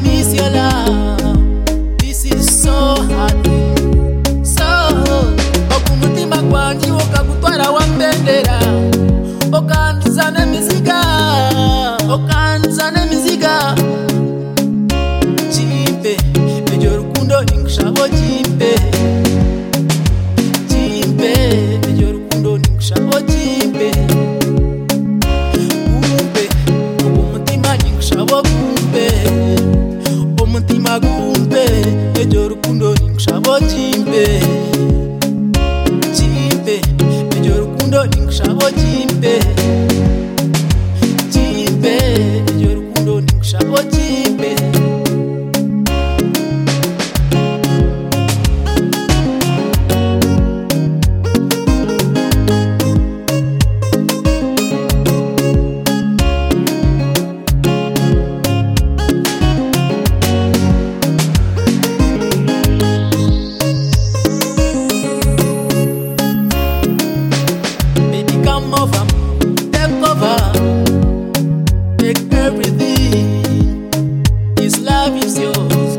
is your love this is so hard so oku umutima gwanjye ukagutwara wambendera ukanduza n'imiziga ukanduza n'imiziga kimpe iryo rukundo ningushaho kimpe kimpe iryo rukundo ningushaho kimpe kumpe umutima ningushaho kumpe umutima kumpe iryo rukundo ningushaho kimpe chimpe iryo rukundo ningushabo chimpe chimpe iryo rukundo ningushabo chimpe baby come over take over take everything this love is yours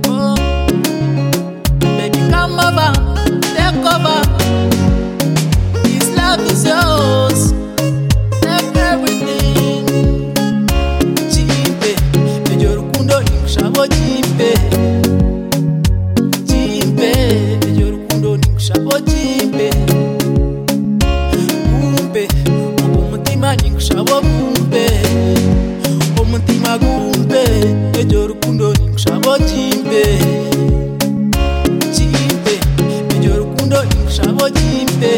oh baby come over take over this love is yours take everything chimpe iryo rukundo ningushabo chimpe chimpe iryo rukundo ningushabo chimpe kumbe umutima ningushabo kumbe umutima kumbe iryo rukundo ningushabo kimbe kimbe iryo rukundo ningushabo kimbe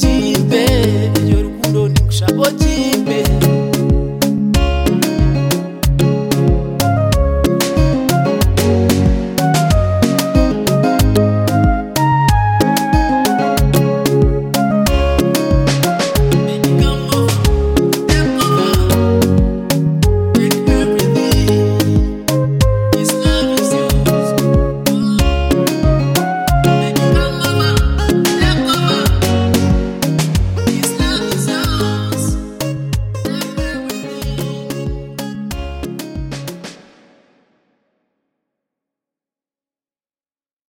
kimbe iryo rukundo ningushabo kimbe